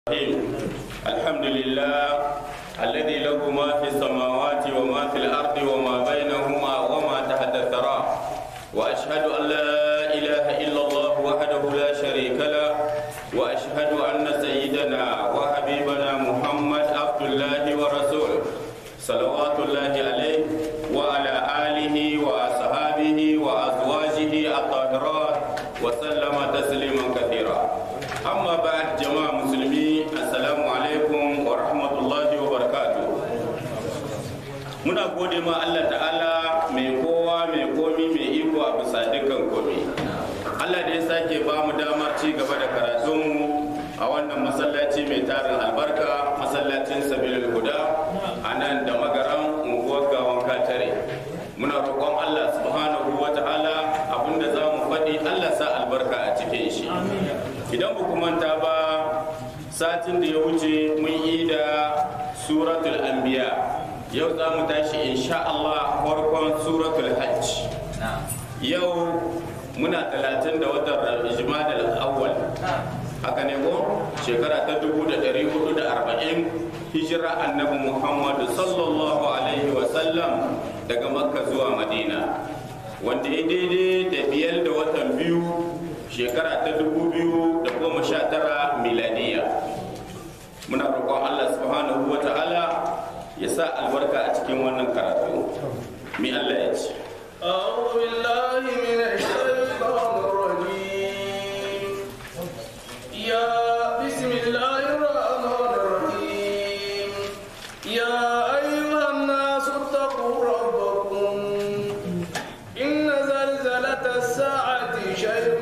الرحيم الحمد لله الذي له ما في السماوات وما في الأرض وما بينهما وما تحت الثرى وأشهد أن لا إله إلا الله وحده لا شريك له وأشهد أن سيدنا وحبيبنا محمد عبد الله ورسوله صلوات الله عليه وعلى آله وأصحابه وأزواجه الطاهرات وسلم تسليما كثيرا أما بعد جماعة مسلمين السلام عليكم ورحمة الله وبركاته muna gode ma Allah ta'ala mai kowa mai komi mai iko a bisa dukkan komi Allah da ya sake ba mu damar ci gaba da karatunmu a wannan masallaci mai tarin albarka masallacin sabilul huda a nan da magaran unguwar gawan katare muna roƙon Allah subhanahu wa ta'ala abinda za mu faɗi Allah sa albarka a cikin shi idan ba manta ba satin da ya wuce mun yi da suratul anbiya yau za mu tashi insha Allah farkon suratul hajj yau muna talatin da watan jimadal awwal haka ne ko shekara ta dubu da ɗari hudu da arba'in hijira annabi muhammadu sallallahu alaihi wasallam daga makka zuwa madina wanda ya daidai da biyar da watan biyu shekara ta dubu biyu da goma sha tara miladiya muna roƙon allah subhanahu wa ta'ala ya sa albarka a cikin wannan karatu mi allah ya ce أعوذ بالله من الشيطان الرجيم يا بسم الله الرحمن الرحيم يا أيها الناس اتقوا ربكم إن زلزلة الساعة شيء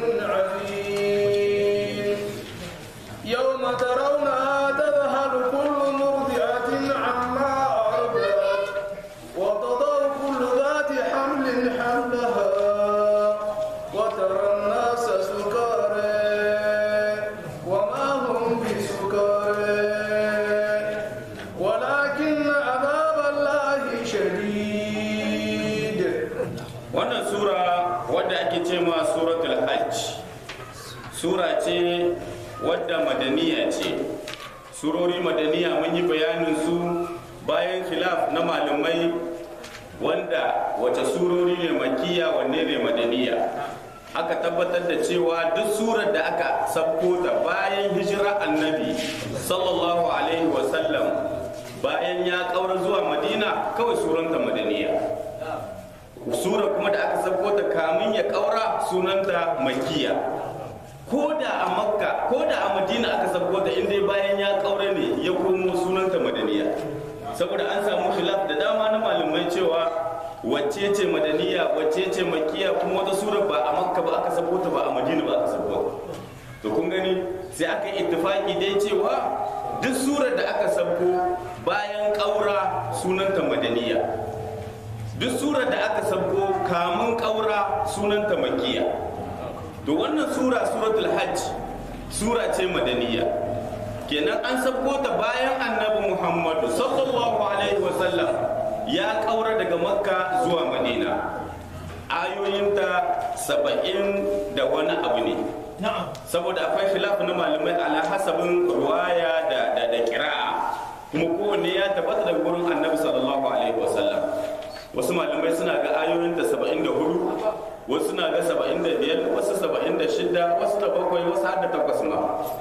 عظيم يوم ترونها تذهل كل مرضعة عما أرضعت وتضع كل ذات حمل حملها وترى الناس سكارى وما هم بسكارى ولكن عذاب الله شديد wannan sura wadda ake ce ma suratul hajj sura ce wadda madaniya ce surori madaniya mun yi bayanin su bayan khilaf na malamai wanda wace surori ne makiya wanne ne madaniya aka tabbatar da cewa duk surar da aka sabko ta bayan hijira annabi sallallahu alaihi wasallam bayan ya kaura zuwa madina kawai suranta madaniya sura kuma da aka sauko ta kamin ya kaura sunanta makiya ko da a makka ko da a madina aka sauko ta inda bayan ya kaura ne ya komo sunanta madaniya saboda an samu khilaf da dama na malamai cewa wacce ce madaniya wacce ce makiya kuma wata sura ba a makka ba aka sauko ta ba a madina ba aka sauko to kun gani sai aka yi ittifaki dai cewa duk surar da aka sauko bayan kaura sunanta madaniya duk surar da aka sabko kamun ƙaura sunanta makiya to wannan sura suratul hajj sura ce madaniya kenan an sabko ta bayan annabi muhammadu sallallahu alaihi wasallam ya ƙaura daga makka zuwa madina ayoyinta saba'in da wani abu ne saboda akwai khilaf na malamai ala hasabin ruwaya da da kira'a kuma kowanne ya tabbata daga gurin annabi sallallahu alaihi wasallam wasu malamai suna ga ayoyin da saba'in da hudu wasu suna ga saba'in da biyar wasu saba'in da shida wasu da bakwai wasu har da takwas ma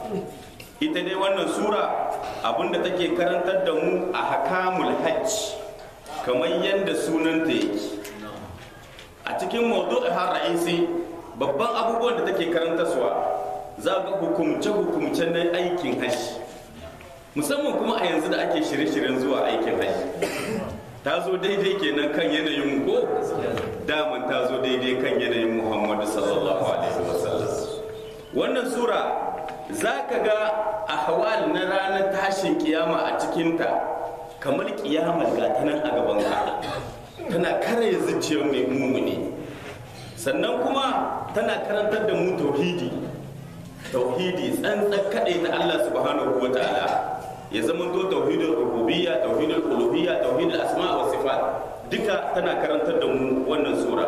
ita dai wannan sura abinda take karantar da mu a hakamul hajj kamar yadda sunanta yake a cikin mawdu'i har ra'isi babban abubuwan da take karantarwa za ga hukumce-hukumce na aikin hajji musamman kuma a yanzu da ake shirye-shiryen zuwa aikin hajji ta zo daidai kenan kan yanayin ko daman ta zo daidai kan yanayin muhammadu sallallahu alaihi wasallam wannan sura za ka ga ahwal na ranar tashin kiyama a cikinta kamar kiyamar ga ta nan a gaban ka tana kare zuciyar mai mumuni sannan kuma tana karantar da mu tauhidi tauhidi tsantsan kaɗai na allah subhanahu wa ta'ala ya zama to tauhidul rububiyya tauhidul uluhiyya tauhidul asma wa sifat duka tana karantar da mu wannan sura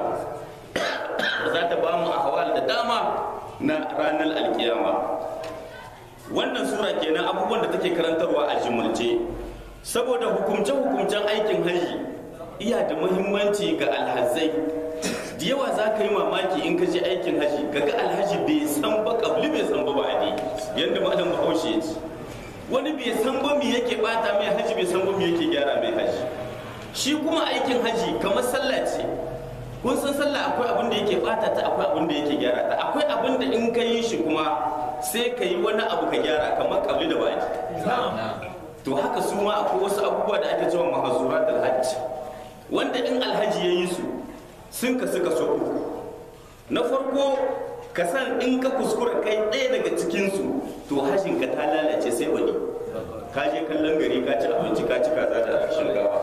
za ta ba mu ahwal da dama na ranar alkiyama wannan sura kenan abubuwan da take karantarwa a jimulce saboda hukumce-hukumcen aikin haji iya da muhimmanci ga alhazai da yawa za ka yi mamaki in ka je aikin haji kaga alhaji bai san ba kabli bai san ba ba adi yadda malam bahaushe ya ce wani bai san ba me yake bata mai haji bai san ba me yake gyara mai haji shi kuma aikin haji kamar sallah ce kun san sallah akwai abin da yake bata ta akwai abin da yake gyara ta akwai abin da in ka yi shi kuma sai ka yi wani abu ka gyara kamar kabli da baki to haka su ma akwai wasu abubuwa da ake cewa mahazurat alhajj wanda in alhaji ya yi su sun ka suka so uku na farko ka san in ka kuskura kai ɗaya daga cikinsu to hajjin ka ta lalace sai wani ka je kallon gari ka ci abinci ka ci kaza da shinkafa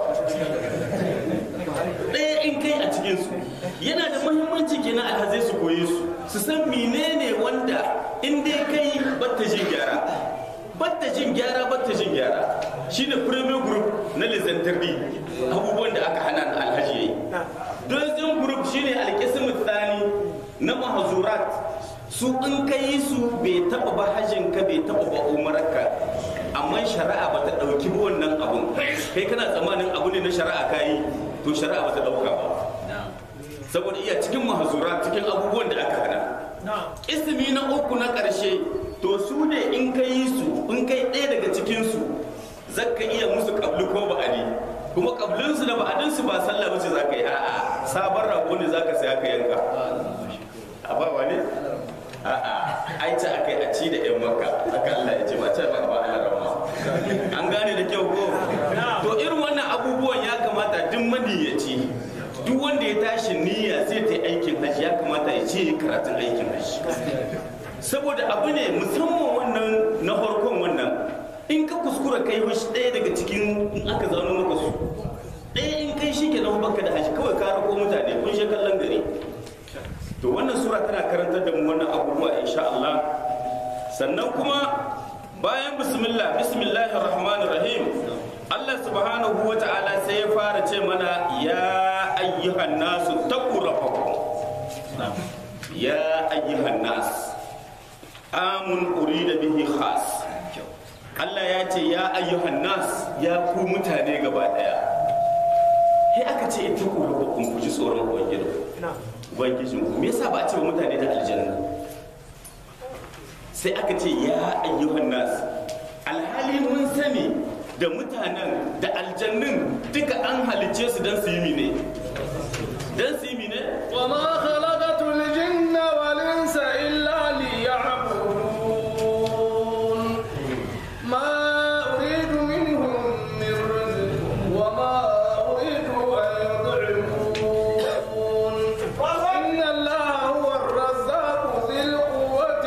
ɗaya in kai a cikinsu yana da muhimmanci kenan alhazai su koyi su su san menene wanda in dai kai batta jin gyara batta jin gyara batta jin gyara shine premier group na lizantarbi abubuwan da aka hana na alhaji yayi dozin group shine alkisim tsani na mahazurat su in ka yi su bai taba ba hajjin ka bai taba ba umarka amma shari'a ba ta dauki ba wannan abun kai kana tsammanin abu ne na shari'a ka yi to shari'a ba ta dauka ba saboda iya cikin mahazurat cikin abubuwan da aka hana ismi na uku na ƙarshe to su ne in ka yi su in kai ɗaya daga cikinsu zaka iya musu kabli ko ba'adi kuma kablinsu da ba'adinsu ba sallah bace za ka yi a'a sabon rago ne za ka saya ka yanka a ba wani a'a ai ta akai a ci da yan makka aka Allah ya ce ba ta ba ba Allah rama an gane da kyau ko to irin wannan abubuwan ya kamata duk maniyaci duk wanda ya tashi niyya zai ta aikin hajji ya kamata ya ce karatun aikin hajji saboda abu ne musamman wannan na farkon wannan in ka kuskura kai wasu ɗaya daga cikin in aka zano maka su ɗaya in kai shi ke nan baka da haji kawai ka rako mutane kun shi kallon gari to wannan sura tana karantar da mu wannan abubuwa insha Allah sannan kuma bayan bismillah bismillahir rahmanir rahim Allah subhanahu wa ta'ala sai ya fara ce mana ya ayyuhan nasu taqu rabbakum ya ayyuhan nas amun urida bihi khas Allah ya ce ya ayyuhan nas ya ku mutane gaba daya sai aka ce ita ku rabbakum ku ji tsoron ubangiji ubangiji me yasa ba a ce wa mutane da aljanna sai aka ce ya ayyuhan nas alhali mun sani da mutanen da aljannun duka an halicce su don su yi mine don su yi mine وما خلقت الجن والإنس إلا ليعبدون ما أريد منهم من رزق وما أريد أن يطعمون إن الله هو الرزاق ذي القوة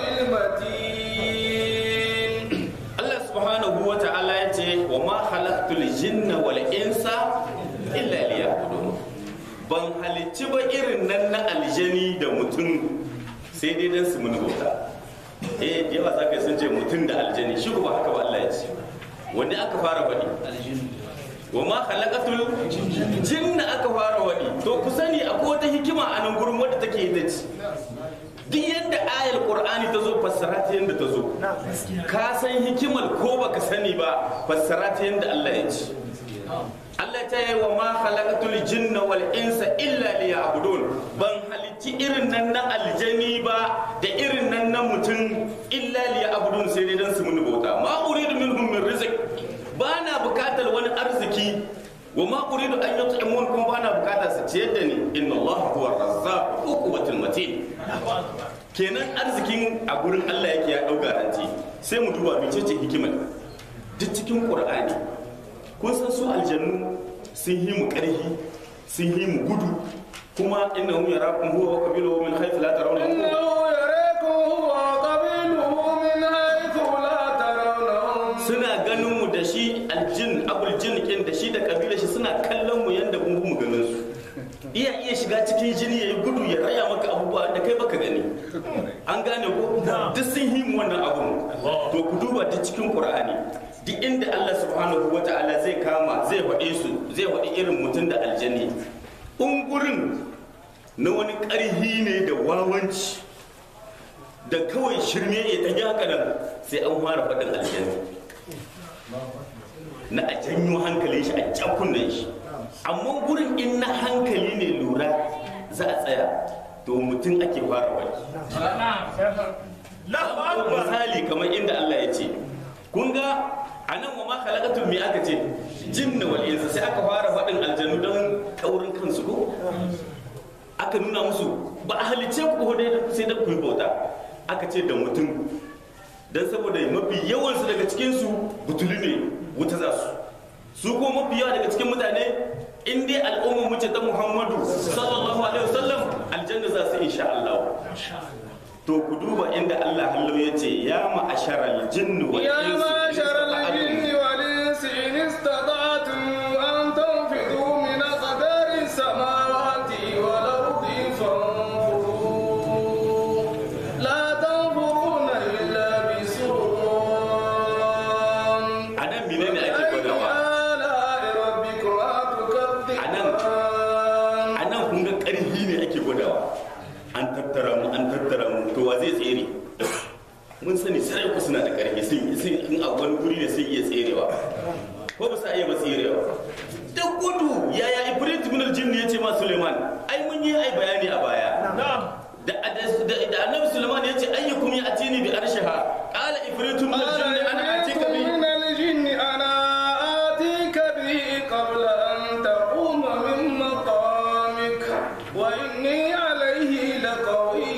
المتين Allah subhanahu wa ta'ala ya ce wa ma khalaqtul jinna wal insa illa liya'budun ban halicci ba irin nan na aljani da mutum sai dai dan su muni bauta eh da yawa zaka sun ce mutum da aljani shi ba haka ba Allah ya ce wanda aka fara faɗi wa ma khalaqatul jinna aka fara waɗi to ku sani akwai wata hikima a nan gurin wadda take yi da ci duk yadda ayar qur'ani ta zo fassara ta yadda ta zo ka san hikimar ko baka sani ba fassara ta yadda Allah ya ce Allah ta yi wa ma khalaqatul jinna wal insa illa liya'budun ban halitti irin nan na aljani ba da irin nan na mutum illa liya'budun sai dai dan su mun bauta ma uridu minhum min rizq ba na bukatar wani arziki wa ma uridu an yut'imun kuma ba na bukatar su ciyar da ni inna Allah huwa razzaq quwwatul matin kenan arzikin a gurin Allah yake ya dau garanti sai mu duba mecece hikimar duk cikin Qur'ani kun san su aljannu sun yi mu karhi sun yi mu gudu kuma innahum yarakum huwa wa qabiluhu min haythu la tarawnahum إنه يريكم هو وقبيله من حيث لا ترونهم suna ganin mu da shi aljin abul jin kin da shi da kabilar shi suna kallon mu yanda mun mu ganin su iya iya shiga cikin jini yayi gudu ya raya maka abubuwa da kai baka gani an gane ko duk sun yi mu wannan abun to ku duba ta cikin qur'ani duk inda Allah subhanahu wataala zai kama zai faɗe su zai faɗi irin mutum da aljanni ungurin na wani ƙarhi ne da wawanci da kawai shirme ya ta haka nan sai an fara faɗin aljanna na a janyo hankalin shi a jakunan shi amma gurin in na hankali ne lura za a tsaya to mutum ake fara wani misali kamar inda Allah ya ce kun ga a nan wa ma khalaqatum me aka ce jinna wal insa sai aka fara faɗin aljanu don taurin kansu ko aka nuna musu ba a halice ku ko dai sai da ku yi bauta aka ce da mutum dan saboda mafi yawansu daga cikin su butuli ne wuta za su su ko mafi yawa daga cikin mutane in dai al'ummar mu ce ta Muhammadu sallallahu alaihi wasallam aljanna za su insha Allah to ku duba inda Allah hallo ya ce ya ma'asharal jinni wal يا insi معشر الجن والإنس إن استطعتم أن تنفذوا من أقدار السماوات والأرض فانفذوا لا تنفذون إلا بسلطان anan menene ake فبأي gwadawa آلاء ربكما تكذبان anan kun ga ƙarfi ne ake gwadawa an tattara mu an tattara mu to wa zai tsere mun sani sai ku suna da ƙarfi sun sun in a wani guri ne sun iya tserewa ko ba sa iya ba tserewa da gudu yaya ibrit ibn al-jinn ya ce ma suleiman ai mun yi ai bayani a baya da da da annabi suleiman ya ce ayyukum ya atini bi arshiha qala ibrit ibn قال al-jinn ana إبريت atika bi من الجن أنا آتيك به قبل أن تقوم من مقامك وإني عليه لقوي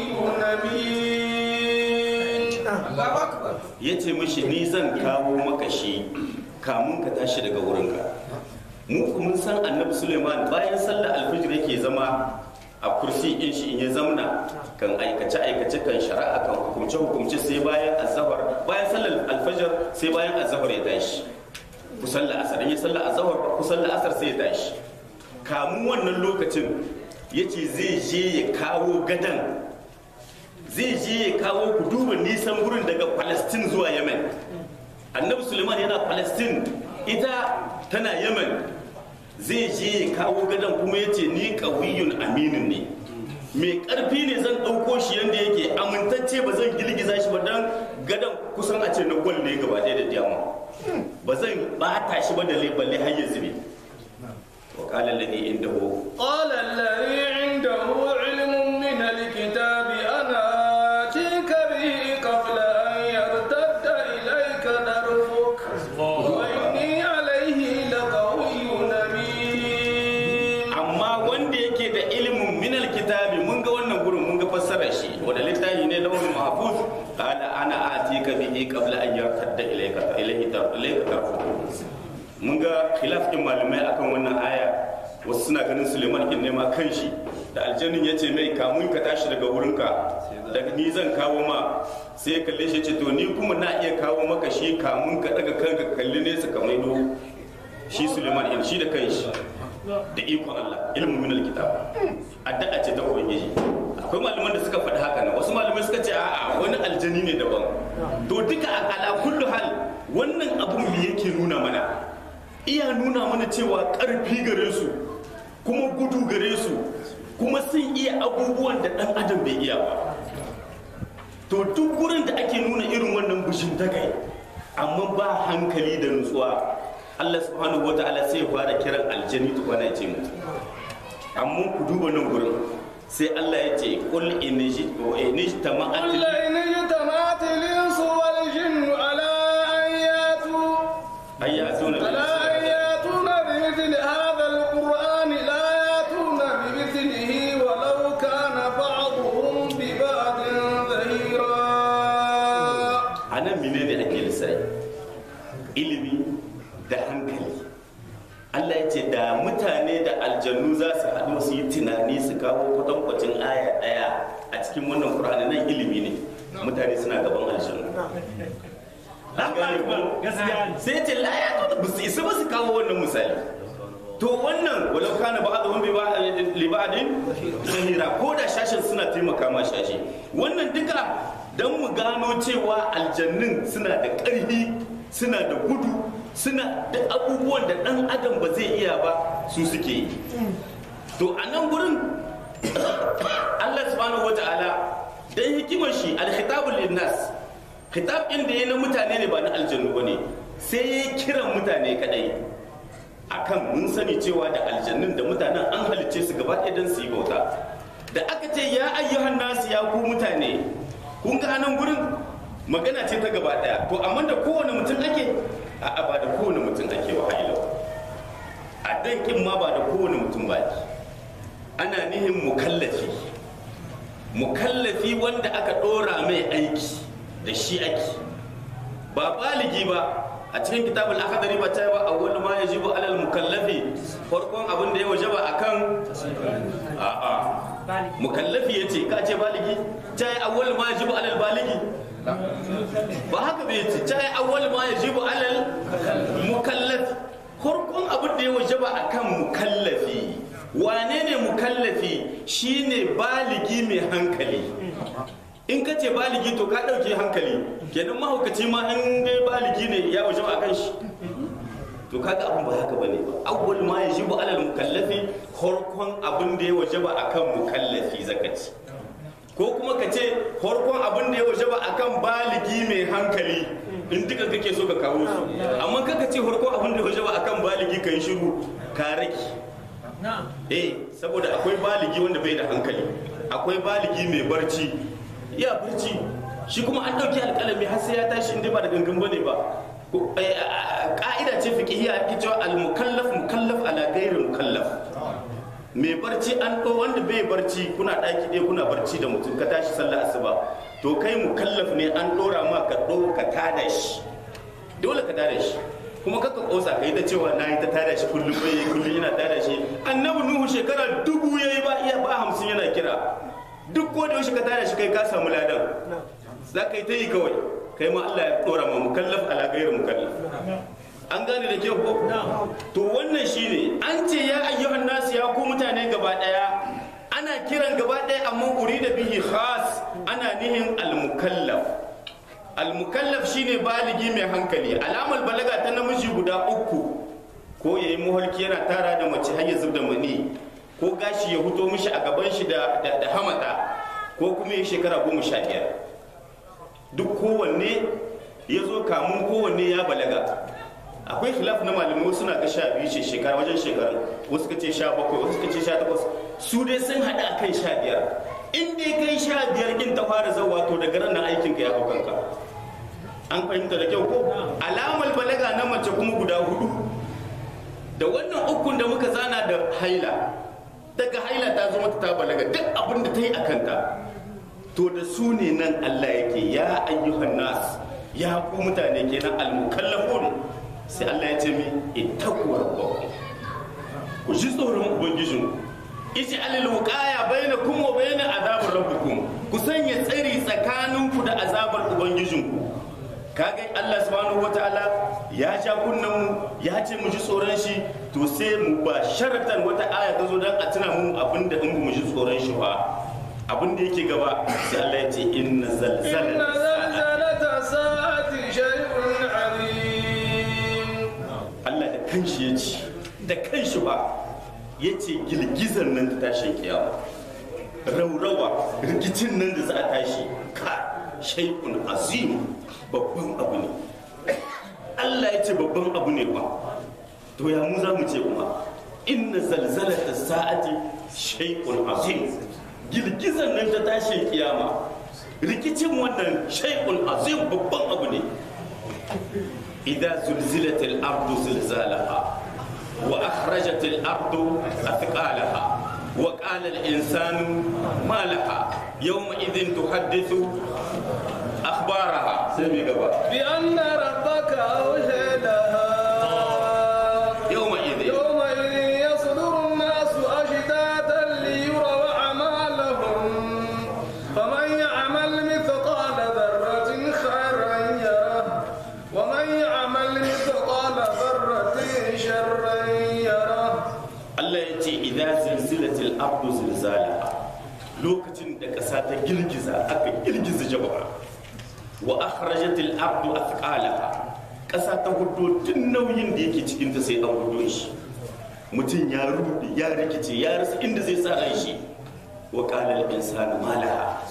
أمين ya ce mishi ni zan kawo maka shi kamun ka tashi daga wurinka mu ku mun san annabi suleiman bayan sallar alfijir yake zama a kursi in shi in ya zamna kan aikace aikace kan shari'a kan hukumce hukumce sai bayan azhar bayan sallar alfajir sai bayan azhar ya tashi ku sallar asar in ya sallar azhar ku sallar asar sai ya tashi kamun wannan lokacin yace zai je ya kawo gadan zai je ya kawo ku duba nisan gurin daga palestine zuwa yemen annabi suleiman yana palestine ita tana yemen zai je ya kawo gadon kuma ya ce ni kawiyun aminin ne mai karfi ne zan ɗauko shi yadda yake amintacce ba zan girgiza shi ba don gadon kusan a ce na gwal ne gaba ɗaya da diyama ba zan bata shi ba da balle har ya zube wa qala alladhi indahu قال الذي عنده علم من الكتاب أنا آتيك به قبل أن يرتد إليك طرفك وإني عليه لقوي أمين amma wanda yake da ilimin minal kitabi mun ga wannan gurin mun ga fassarar shi wanda littafi ne lawul mahfuz qala ana atika bihi qabla an yartadda ilayka ilayhi tar ilayka tarfu mun ga khilaf din malamai akan wannan aya wasu suna ganin Suleiman kin nema kanshi da aljannin ya ce mai kamun ka tashi daga wurinka daga ni zan kawo ma sai ya kalle shi ya ce to ni kuma na iya kawo maka shi kamun ka daga kanka ka kalli nesa ka maido shi Suleiman in shi da kanshi da ikon Allah ilmin min alkitab addu'a ce ta ubangiji akwai malaman da suka faɗi haka nan wasu malamai suka ce a'a wani aljani ne daban to duka a ala kullu hal wannan abun me yake nuna mana iya nuna mana cewa ƙarfi gare su kuma gudu gare su kuma sun iya abubuwan da ɗan adam bai iya ba to duk gurin da ake nuna irin wannan bushin takai amma ba hankali da nutsuwa Allah subhanahu wa ta'ala sai ya fara kiran aljani tukwana ya ce mutu amma ku duba nan gurin sai Allah ya ce qul in ijtama'at قل إن اجتمعت الإنس والجن على أن يأتوا ayatuna على أن يأتون بمثل هذا القرآن لا يأتون بمثله ولو كان بعضهم ببعض ظهيرا anan menene ake lissafi ilimi da hankali Allah ya ce da mutane da aljannu za su haɗu su yi tunani su kawo kwatankwacin aya ɗaya a cikin wannan Qur'ani nan ilimi ne mutane suna gaban aljannu An gane ko? sai ce la ya ba su isa ba su kawo wannan misali to wannan walau kana ba'dhum bi ba'd li ba'din zahira ko da shashin suna taimaka ma shashi wannan duka dan mu gano cewa aljannin suna da ƙarfi suna da gudu suna da abubuwan da dan adam ba zai iya ba su suke yi to a nan gurin Allah subhanahu wata'ala dan hikimar shi al-khitabul linnas khitab din da ya na mutane ne ba na aljannu bane sai ya kiran mutane kadai akan mun sani cewa da aljannun da mutanen an halicce su gaba ɗaya don su yi bauta da aka ce ya ayyuhan nasu ya ku mutane kun ga anan gurin magana ce ta gaba ɗaya to amma da kowane mutum ake a ba da kowane mutum ake wa hailau a dankin ma ba da kowane mutum ba ana nihin mukallafi mukallafi wanda aka ɗora mai aiki da shi ake ba baligi ba a cikin kitabul akhdari ba ta ba awwal ma yajibu alal mukallafi farkon abin da ya wajaba akan a a mukallafi yace ka ce baligi ta yi awwal ma yajibu alal baligi ba haka bai yace ta yi awwal ma yajibu alal mukallafi farkon abin da ya wajaba akan mukallafi wane ne mukallafi shine baligi mai hankali in ka ce baligi to ka ɗauke hankali kenan mahaukaci ma in dai baligi ne ya waje a kan shi to kaga abin ba haka bane ba awwal ma yajibu alal mukallafi horkon abin da ya waje ba akan mukallafi zakati ko kuma ka ce horkon abin da ya waje ba akan baligi mai hankali in duka kake so ka kawo su amma kaka ce horkon abin da ya waje ba akan baligi kai shiru ka rage eh saboda akwai baligi wanda bai da hankali akwai baligi mai barci ya barci shi kuma an ɗauki alƙalami har sai ya tashi inda ba da gangan bane ba ƙa'ida ce fiqhiyya ake cewa al-mukallaf mukallaf ala ghairi mukallaf mai barci an ɗo wanda bai barci kuna ɗaki ɗaya kuna barci da mutum ka tashi sallah asuba to kai mukallaf ne an ɗora ma ka ɗo ka tada shi dole ka tada shi kuma kaka kosa kai ta cewa na yi ta tada shi kullum bai kullum yana tada shi annabi nuhu shekara dubu yayi ba iya ba hamsin yana kira duk ko da yaushe ka tada shi kai ka samu ladan za ka yi ta yi kawai kai ma Allah ya dora ma mukallaf ala gairu mukallaf an gane da kyau ko to wannan shine an ce ya ayyuhan nasu ya ku mutane gaba daya ana kiran gaba daya amma urida bihi khas ana nihin al mukallaf al mukallaf shine baligi mai hankali alamar balaga ta namiji guda uku ko yayi muhalki yana tara da mace har ya zubda mani ko gashi ya huto mishi a gaban shi da hamata ko kuma ya shekara goma sha biyar duk kowanne ya zo kamun kowanne ya balaga akwai khilaf na malamai suna ga sha biyu ce shekara wajen shekaru wasu ka ce sha bakwai wasu ka ce sha takwas su dai sun haɗa a kan sha biyar in dai kai sha biyar kin ta fara zawa to daga nan aikin ka ya hau kanka an fahimta da kyau ko alamar balaga na mace kuma guda hudu da wannan ukun da muka zana da haila daga haila ta zo mata ta balaga duk abin da ta yi a kanta to da su ne nan Allah yake ya ayyuhan nas ya ku mutane kenan almukallafun sai Allah ya ce mi ittaqu rabbakum ku ji tsoron ubangijin iji alil wuqaya bainakum wa bain azabar rabbikum ku sanya tsari tsakaninku da azabar ubangijinku kaga Allah subhanahu wataala ya ja kunnen mu ya ce mu ji tsoron shi to sai mu ba sharatan wata aya ta zo dan a tuna mu abinda in mu ji tsoron shi ba abinda yake gaba sai Allah ya ce inna zalzalata sa'ati shay'un alim Allah da kanshi ya ce da kanshi ba ya ce girgizar nan ta tashin kiyama raurawa rikicin nan da za a tashi ka shaikun azim babban abu ne Allah ya ce babban abu ne ba to ya mu za mu ce kuma inna zalzalata sa'ati shaikun azim girgizar nan ta tashin kiyama rikicin wannan shaikun azim babban abu ne idan zulzilatil ardu zilzalaha wa akhrajatil ardu athqalaha wa qala al insanu ma laha yawma idhin tuhaddithu akhbaraha sai mi gaba bi anna rabbaka awhadaha yawma idhin يومئذ يصدر الناس أشتاتا ليروا أعمالهم فمن يعمل مثقال ذرة خيرا يره ومن يعمل مثقال ذرة شرا يره Allah ya ce idan zilzilatil ardu zilzalaha lokacin da ƙasa ta girgiza aka girgiza jama'a wa akhrajatil ardu athqalaha ƙasa ta hudo duk nauyin da yake cikin ta sai an hudo shi mutum ya rude ya rikice ya rasa inda zai sa ran shi wa qala al insanu ma laha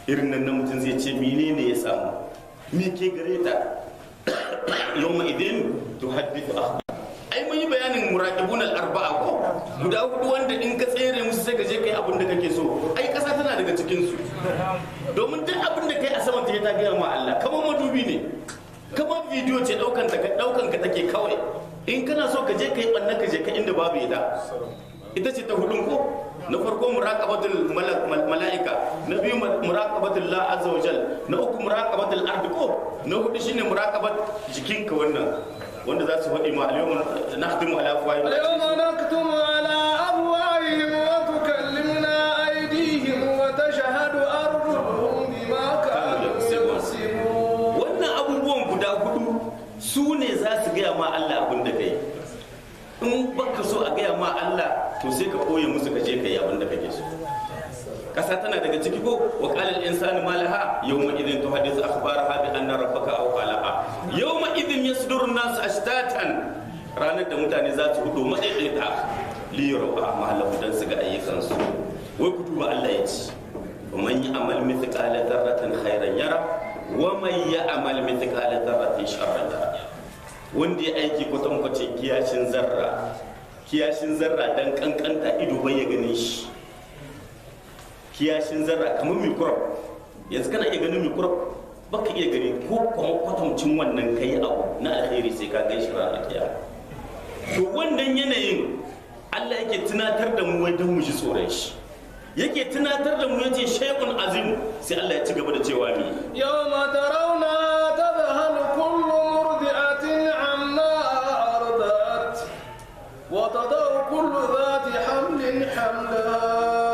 irin nan na mutum zai ce menene ya samu me ke gare ta yawma idin tuhaddithu akhbar ai mun yi bayanin muraqibun al-arba'a ko guda hudu wanda in ka tsere musu sai ka je kai abin da kake so ai kasa tana daga cikin su domin duk abin da kai a saman ta ta gaya ma Allah kamar madubi ne kamar bidiyo ce daukan ta daukan ka take kawai in kana so ka je kai banna ka je ka inda babu ita ita ce ta hudun ko na farko muraqabatul mala'ika na biyu muraqabatul la azza wa jal na uku muraqabatul ardi ko na hudu shine muraqabat jikinka wannan wanda za su faɗi ma al-yawma nakhtimu ala afwahihim اليوم نختم على أفواههم وتكلمنا أيديهم وتشهد أرجلهم بما كانوا يكسبون wannan abubuwan guda hudu su ne za su gaya ma Allah abin da kai in baka so a gaya ma Allah to sai ka koye musu ka je ka yi abin da kake so kasa tana daga ciki ko wa qala al insanu ma laha yawma idhin tuhaddithu akhbaraha bi anna rabbaka awqalaha yawma idhin yasduru an-nas ashtatan ranar da mutane za su hudu madaidaita li yaraw a'malahum dan su ga ayyukansu wai ku duba Allah ya ce man ya'mal mithqala dharratin khairan yara wa man ya'mal mithqala dharratin sharran yara wanda ya aiki kwatankwacin kiyashin zarra kiyashin zarra dan kankanta ido bai ya gane shi kiyashin zarra kamar mikrop yanzu kana iya ganin mikrop baka iya gani ko kuma kwatancin wannan kai abu na alheri sai ka gan shi ranar kiyama to wannan yanayin Allah yake tunatar da mu wai don mu ji tsoron shi yake tunatar da mu yace shay'un azim sai Allah ya ci gaba da cewa mi يوم ترونها تذهل كل مرضعة عما أرضعت وتضع كل ذات حمل حملها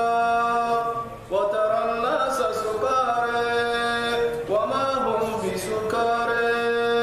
وترى الناس سكارى وما هم بسكارى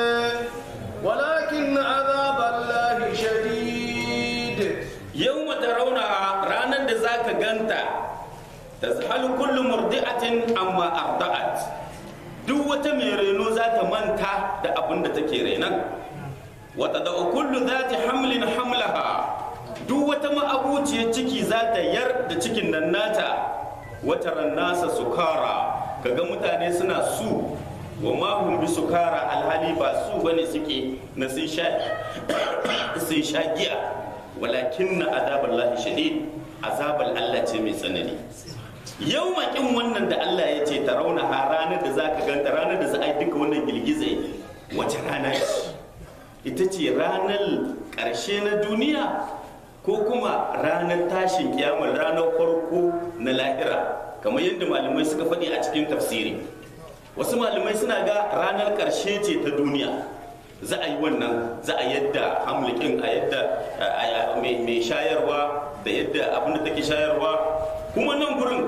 ولكن عذاب الله شديد yawma tarawna ranar da zaka ganta tazhalu kullu murdi'atin amma arda'at duk wata mai reno za ta manta da abin da take renan wata da kullu za ta hamlin hamlaha duk wata ma'abuciyar ciki za ta yar da cikin nan nata wata nasa sukara kaga mutane suna su wa mahum bi sukara alhali ba su bane suke na sun sha sun sha giya walakin na azabar lahi shadid azabar Allah ce mai tsanani yau makin wannan da Allah ya ce ta rauna a ranar da za ka ganta ranar da za a yi duka wannan girgizai wace rana ce ita ce ranar ƙarshe na duniya ko kuma ranar tashin kiyamar ranar farko na lahira kamar yadda malamai suka faɗi a cikin tafsiri wasu malamai suna ga ranar ƙarshe ce ta duniya za a yi wannan za a yadda hamlikin a yadda mai shayarwa da yadda abin da take shayarwa kuma nan gurin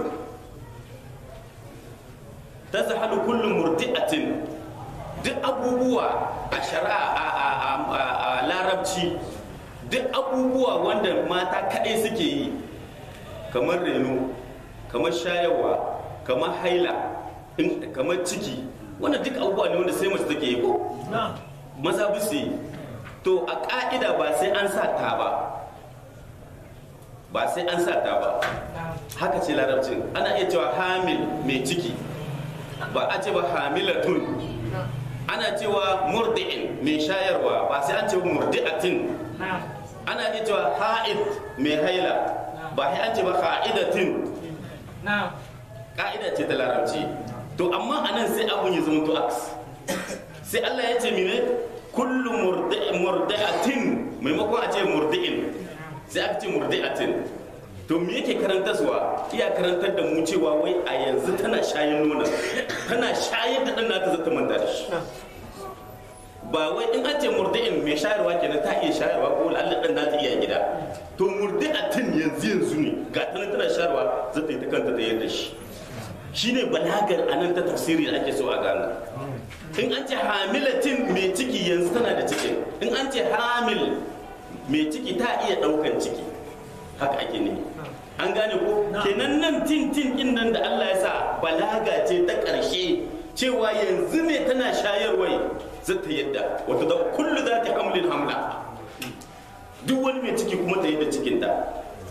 ta zahalu kullum murdi'atin duk abubuwa a shari'a a larabci duk abubuwa wanda mata kaɗai suke yi kamar reno kamar shayarwa kamar haila kamar ciki wannan duk abubuwa ne wanda sai mace take yi ko maza bisu yi to a ƙa'ida ba sai an sa ta ba ba sai an sa ta ba haka ce larabcin ana iya cewa hamil mai ciki ba a ce ba hamilatun ana cewa murdi'in mai shayarwa ba sai an ce murdi'atin ana iya cewa ha'id mai haila ba sai an ce ba ha'idatin ka'ida ce ta larabci to amma anan sai abun ya zama to aks sai Allah ya ce mine kullu murdi'atin maimakon a ce murdi'in sai aka ce murdi'atin to me yake karantarwa iya karantar da mu cewa wai a yanzu tana shayin nuna tana shayar da ɗan nata zata manta da shi ba wai in an ce murdi'in mai shayarwa kenan ta iya shayarwa ko Allah ɗan nata iya gida to murdi'atin yanzu yanzu ne ga tana tana shayarwa zata yi ta kanta da yadda shi shine balagar anan ta tafsiri da ake so a gano in an ce hamilatin mai ciki yanzu tana da cikin in an ce hamil mai ciki ta iya ɗaukan ciki haka ake ne an gane ko kenan nan tin tin din nan da Allah ya sa balaga ce ta ƙarshe cewa yanzu ne tana shayarwai zata yadda wata da kullu za ta hamlin hamla duk wani mai ciki kuma ta yadda cikinta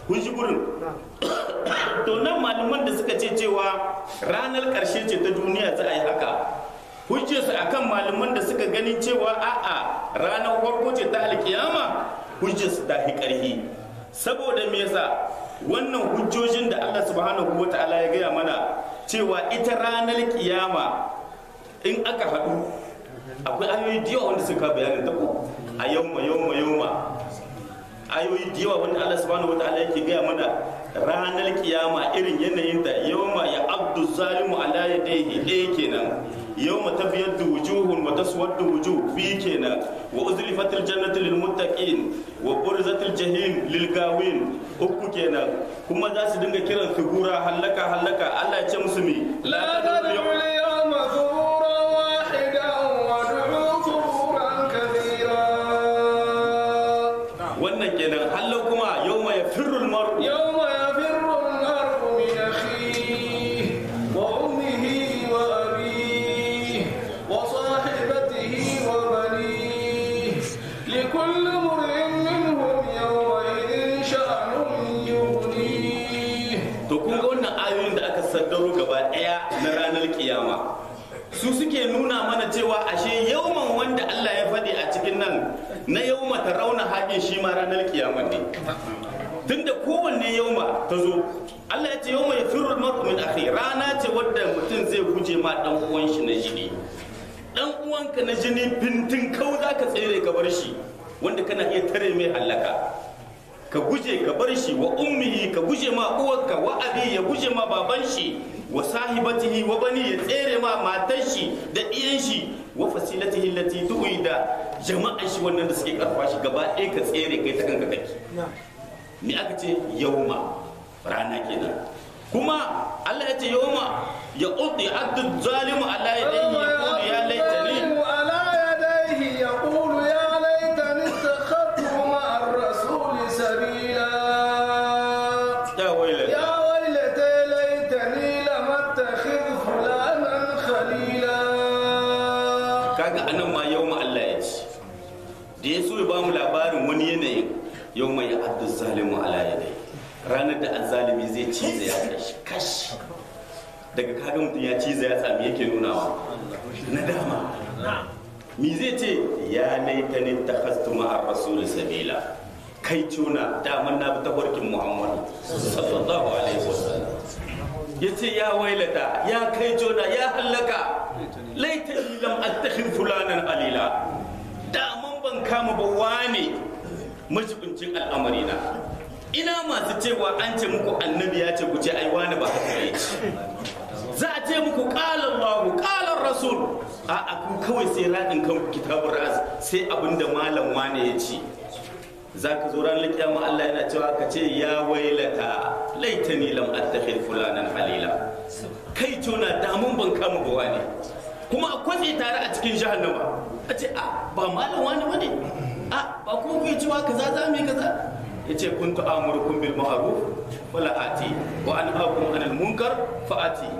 kun ji gurin to nan malaman da suka ce cewa ranar ƙarshe ce ta duniya za a yi haka hujjarsu akan malaman da suka gani cewa a'a ranar farko ce ta alkiyama hujjarsu ta fi ƙarfi saboda me yasa wannan hujjojin da Allah subhanahu wa ta'ala ya gaya mana cewa ita ranar kiyama in aka haɗu akwai ayoyi da yawa wanda suka bayanin ta ko a yawma yawma yawma ayoyi da yawa wanda Allah subhanahu wa ta'ala yake gaya mana ranar kiyama irin yanayin ta yawma ya abdu zalimu ala yadayhi ɗaya kenan yawma tafiyaddu wujuhun wa taswaddu wujuh fi kenan wa uzlifatil jannatu lil muttaqin wa burzatil jahim lil gawin uku kenan kuma za su dinga kiran figura hallaka hallaka Allah ya ce musu mi لا تدعوا اليوم ثبورا واحدا وادعوا ثبورا كثيرا wannan kenan hallo kuma yawma yafirrul mar'u يوم يفر المرء من أخيه وأمه وأبيه وصاحبته وبنيه لكل امرئ منهم يومئذ شأن يغنيه to kun ga wannan ayoyin da aka saddaro gaba daya na ranar kiyama su suke nuna mana cewa ashe yauman wanda Allah ya faɗi a cikin nan na yauma ta rauna haƙin shi ma ranar kiyama ne tunda kowanne yauma ta zo Allah ya ce yauma ya firru mar'u min akhi rana ce wadda mutum zai guje ma dan uwan shi na jini dan uwanka na jini bintin kau zaka tsere ka bar shi wanda kana iya tare mai halaka ka guje ka bar shi wa ummihi ka guje ma uwarka wa abi ya guje ma baban shi wa sahibatihi wa bani ya tsere ma matan shi da iyan shi wa fasilatihi allati tu'i da jama'an shi wannan da suke karfa shi gaba ɗaya ka tsere kai ta kanka kake me aka ce yauma rana kenan kuma Allah ya ce yauma ya qudi addu zalimu ala yadayhi yaqulu ya laitani الظالم على يديه يقول يا ليتني اتخذت مع الرسول سبيلا ya wailata يا ويلتى ليتني لم اتخذ فلانا خليلا kaga anan ma yau Allah ya ce da ya so ya bamu labarin wani yanayin yau mai addu zalimu ala yadai ranar da azzalimi zai cize ya kashi kashi daga kaga mutum ya cize ya sami yake nunawa na dama mi zai ce ya laitani takhastu ma'ar rasul sabila kai tuna daman na bi tafarkin muhammadu sallallahu alaihi wasallam ya ce ya wailata ya kai jona ya hallaka laitani lam attakhid fulanan alila daman ban kama ba wane majibincin al'amarina ina masu cewa an ce muku annabi ya ce ku ce ai wane ba haka ya ce za a ce muku qala Allah qala rasul a a ku kawai sai radin kanku kitabun ras sai abinda malam wane ya ce za ka zo ranar kiyama Allah yana cewa ka ce ya wailata laitani lam attakhid fulanan halila kai tuna damun ban kama ba wani kuma a kwatse tare a cikin jahannama a ce a ba malam wani bane a ba kuma ku yi cewa kaza za mu yi kaza ya ce kun ta'amurukum bil ma'ruf wala ati wa anhaakum anil munkar fa ati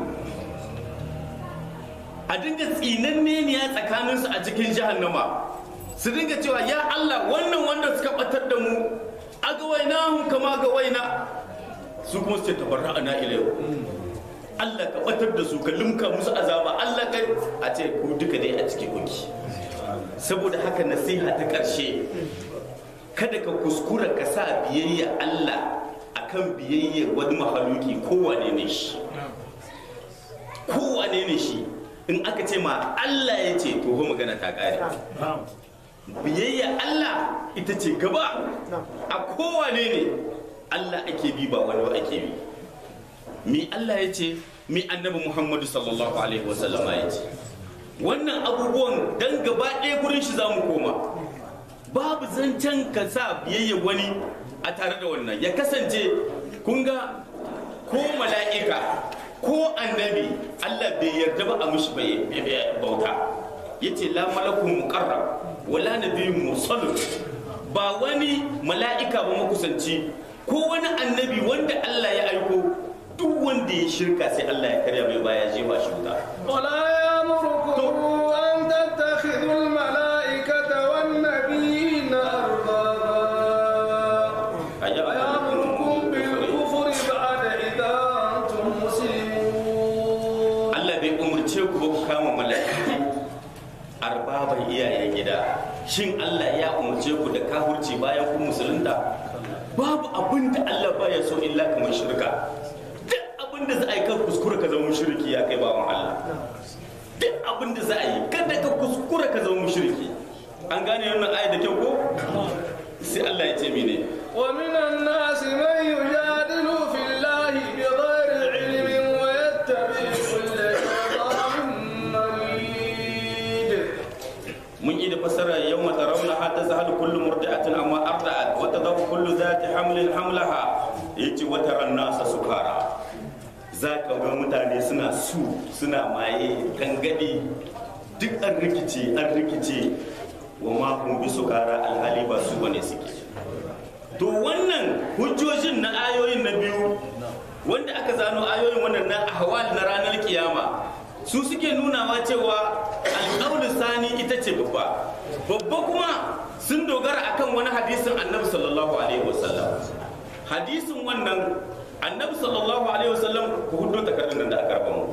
a dinga tsinanne ne ya tsakaninsu a cikin jahannama su dinga cewa ya Allah wannan wanda suka batar da mu a ga waina hun kama ga waina su kuma su ce tabarra ana ilayu Allah ka batar da su ka limka musu azaba Allah ka a ce ku duka dai a ciki kuki saboda haka nasiha ta ƙarshe kada ka kuskura ka sa biyayya Allah akan biyayya wani mahaluki kowane ne shi kowane ne shi in aka ce ma Allah ya ce to magana ta ƙare biyayya Allah ita ce gaba a kowane ne Allah ake bi ba wani ba ake bi mi Allah ya ce mi annabi Muhammadu sallallahu alaihi wasallama ya ce wannan abubuwan dan gaba ɗaya gurin shi za mu koma babu zancen ka sa biyayya wani a tare da wannan ya kasance kun ga ko mala'ika ko annabi Allah bai yarda ba a mishi bauta yace la malakun muqarrab wala nabiyyun mursal ba wani mala'ika ba makusanci ko wani annabi wanda Allah ya aiko duk wanda ya shirka sai Allah ya karya mai baya jefa shi wuta ولا يأمركم أن تتخذوا الملائكة والنبيين أربابا Ayya- ويأمركم shin Allah ya umarce ku da kahurci bayan kun musulunta babu abin da Allah baya so illa kamar shirka duk abin da za a yi kan kuskura ka zama mushriki ya kai bawan Allah duk abin da za a yi kada ka kuskura ka zama mushriki an gane wannan ayat da kyau ko sai Allah ya ce mene ومن الناس من يجادل في الله بغير علم ويتبع كل شيطان مريد mun yi da fasara yau mata rauna ha ta zahalu kullu murdi'atin amma arda'at wa tadau kullu zati hamlin hamlaha yace wata ran nasa sukara za ka ga mutane suna su suna maye gangadi duk an rikice an rikice wa ma hum bi sukara alhali ba su bane suke to wannan hujjojin na ayoyin na biyu wanda aka zano ayoyin wannan na ahwal na ranar kiyama su suke nunawa cewa alƙawlin sani ita ce babba babba kuma sun dogara akan wani hadisin annabi sallallahu alaihi wasallam hadisin wannan annabi sallallahu alaihi wasallam ku hudo takardun da aka raba mu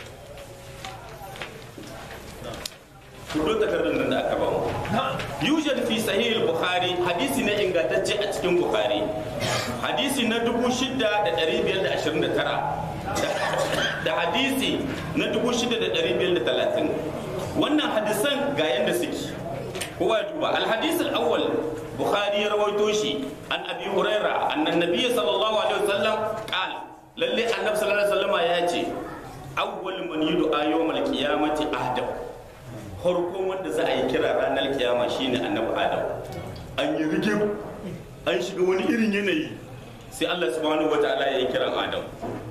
hudo takardun nan da aka raba mu yujad fi sahih al-bukhari hadisi na ingantacce a cikin bukhari hadisi na 6529 da hadisi na 6530 wannan hadisan ga yanda suke kowa ya duba al-hadis al-awwal bukhari ya rawaito shi an abi huraira annan nabiy sallallahu alaihi wasallam qala lalle annabi sallallahu alaihi wasallam ya ce awwal man yud'a yawmal qiyamati adam farkon wanda za a yi kira ranar kiyama shine annabi adam an yi rigim an shiga wani irin yanayi sai Allah subhanahu wataala ya yi kiran adam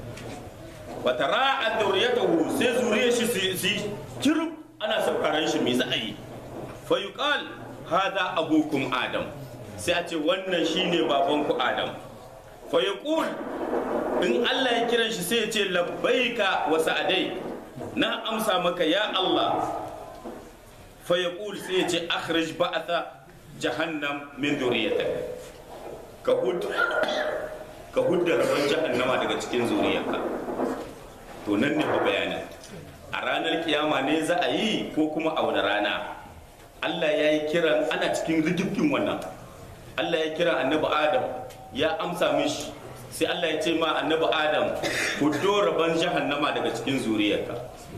wata ra'a dauriyatahu sai zuriyar shi su yi kirub ana sauraron shi me za a yi fa yuqal hada abukum adam sai a ce wannan shine babanku adam fa yaqul in Allah ya kiran shi sai ya ce labbaika wa sa'adai na amsa maka ya Allah fa yaqul sai ya ce akhrij ba'atha jahannam min dhurriyyatik ka hud ka hudda rabon jahannama daga cikin zuriyarka to nan ne fa bayanin a ranar kiyama ne za a yi ko kuma a wani rana Allah ya yi kiran ana cikin rigifin wannan Allah ya kira annabi Adam ya amsa mishi sai Allah ya ce ma annabi Adam huddo rabon jahannama daga cikin zuriyarka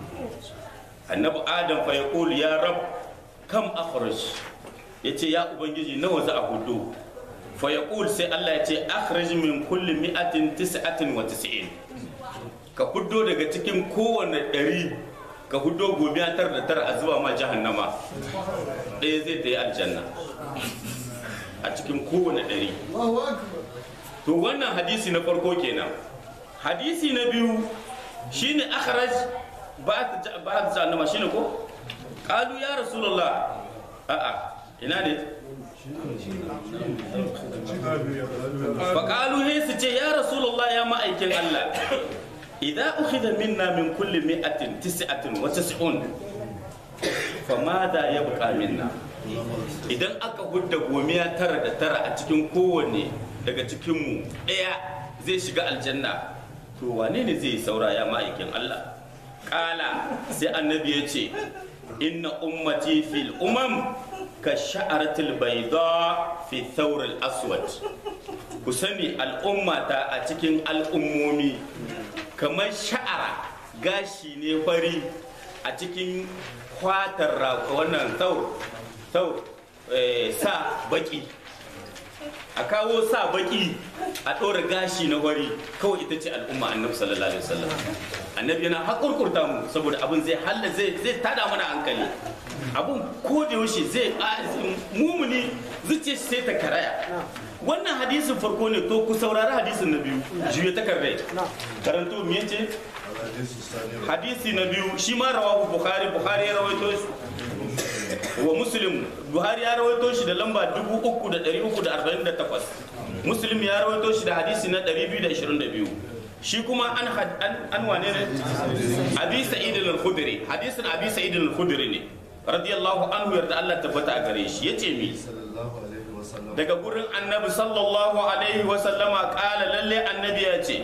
annabi Adam fa yaqulu ya rab kam akhraj yace ya ubangiji nawa za a huddo fa yaqul sai Allah ya ce akhraj min kulli mi'atin tis'atin wa tis'in ka huddo daga cikin kowane ɗari ka huddo gobe tar da tara a zuba ma jahannama ɗaya zai ta yi aljanna a cikin kowane ɗari to wannan hadisi na farko kenan hadisi na biyu shine akhraj ba ta jahannama shine ko qalu ya rasulullah a'a ina ne faƙalu he su ce ya rasulullah ya ma'aikin Allah idan ukhidha minna min kulli mi'atin tis'atin wa tis'un fa madha yabqa minna idan aka hudda gomiya tara da tara a cikin kowanne daga cikinmu ɗaya zai shiga aljanna to wane ne zai saura ya ma'aikin Allah kala sai annabi ya ce inna ummati fil umam ka sha'aratul bayda fi thawr aswad ku sani al'ummata a cikin al'ummomi kamar sha'ara gashi ne fari a cikin kwatar wannan thawr thawr sa baki a kawo sa baki a ɗora gashi na wari kawai ita ce al'umma annabi sallallahu alaihi wasallam annabi yana haƙurƙurta mu saboda abin zai halla zai zai tada mana hankali abin ko da yaushe zai mumuni zuciya shi sai ta karaya wannan hadisin farko ne to ku saurari hadisin na biyu juya takardai karanto me yace hadisi na biyu shi ma rawahu bukhari bukhari ya rawaito shi wa muslim buhari ya rawaito shi da lamba 3348 muslim ya rawaito shi da hadisi na 222 shi kuma an an wane ne abi sa'id al-khudri hadisin abi sa'id al-khudri ne radiyallahu anhu yarda Allah tabbata a gare shi yace mi daga gurin annabi sallallahu alaihi wa sallama kala lalle annabi ya ce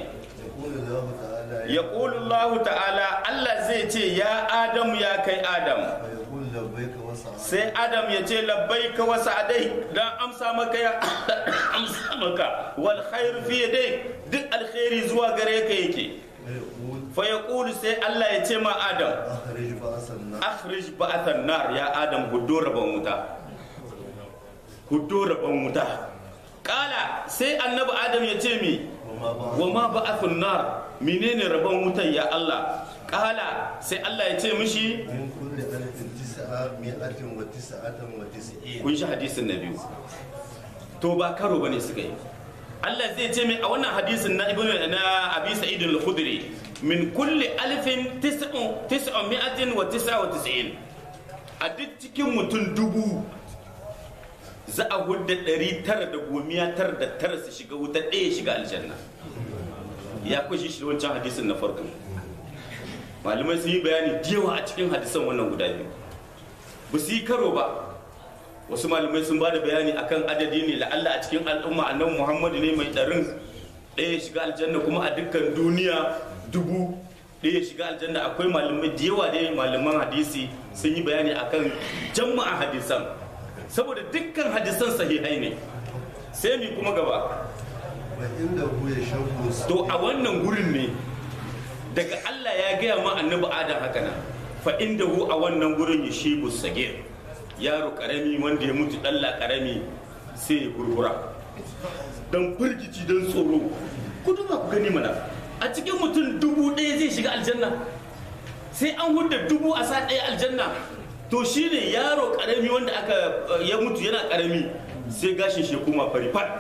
ya Allah ta'ala Allah zai ce ya Adamu ya kai Adam لبيك وسعديك sai adam ya ce labbaika wa sa'adai dan amsa maka ya amsa maka wal khair fi yadai duk alkhairi zuwa gare ka yake فيقول fa yaqulu sai Allah ya ce ma adam أخرج بأس النار akhrij ba'athan nar ya adam huddo rabon wuta huddo rabon wuta kala sai annabi adam ya ce mi وما بعد wa ma ba'athun nar menene rabon wutan ya Allah kala sai Allah ya ce mishi من كل ألف تسعمائة وتسعة وتسعين kun shi hadisin na biyu to ba karo bane suka yi Allah zai ce mai a wannan hadisin na ibnu na Abi Sa'id al-Khudri min kulli alfin tis'un tis'un mi'atin wa tis'a wa tis'in a duk cikin mutum dubu za a hudda ɗari tara da gomiya tara da tara su shiga wuta ɗaya shiga aljanna ya kushi shi wancan hadisin na farko malamai sun yi bayani da yawa a cikin hadisan wannan guda biyu ba su yi karo ba wasu malamai sun ba da bayani akan adadi ne la'alla a cikin al'umma annabi muhammadu ne mai ɗarin ɗaya shiga aljanna kuma a dukkan duniya dubu ɗaya shiga aljanna akwai malamai da yawa da malaman hadisi sun yi bayani akan jama'a hadisan saboda dukkan hadisan sahihai ne sai mi kuma gaba وإنه يشب to a wannan gurin ne daga Allah ya gaya ma annabi Adam haka nan fa indahu a wannan gurin ya shibu sagir yaro karami wanda ya mutu dalla karami sai ya gurgura dan firgici dan tsoro ku duba ku gani mana a cikin mutum dubu ɗaya zai shiga aljanna sai an hudda dubu a sa ɗaya aljanna to shine yaro karami wanda aka ya mutu yana karami sai gashin shi kuma fari fat